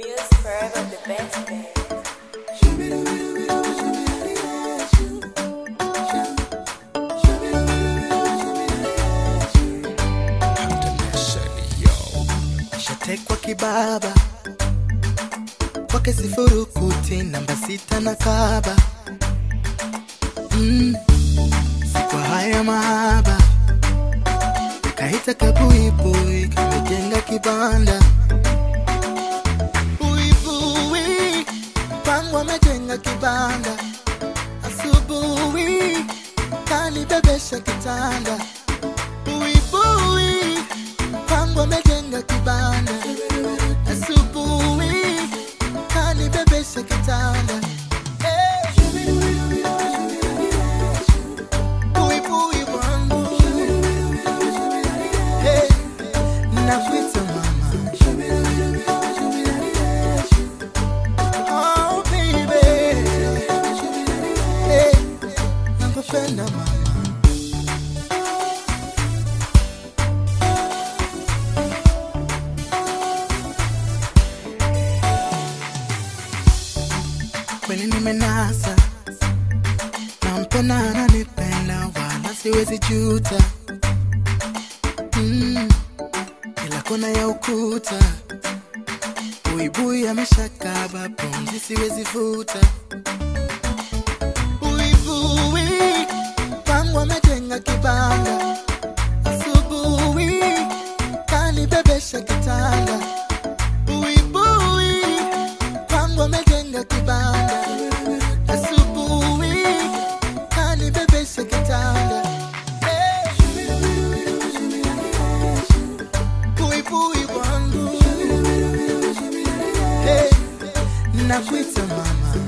Music forever the best, babe. shatekwa kibaba kwake sifurukuti namba sita na kaba mm. sikwa haya mahaba kaita kabuibui kamejenga kibanda buibui pangu amejenga kibanda asubuhi kanibebesha kitanda buibui pangu amejenga kibanda asubuhi kanibebesha kitanda Eh. Buibui wangu Eh, nakuita mama Oh, baby. Eh, nakupenda mama kweli nimenasa nampenda ananipenda wala siwezi juta mm. kila kona ya ukuta buibui ameshakaba pumzi siwezi vuta buibui pangu amejenga kibanda asubuhi kanibebesha kitanda buibui pangu amejenga kibanda asubuhi kanibebesha kitanda Eh. buibui wangu Eh, nakuita mama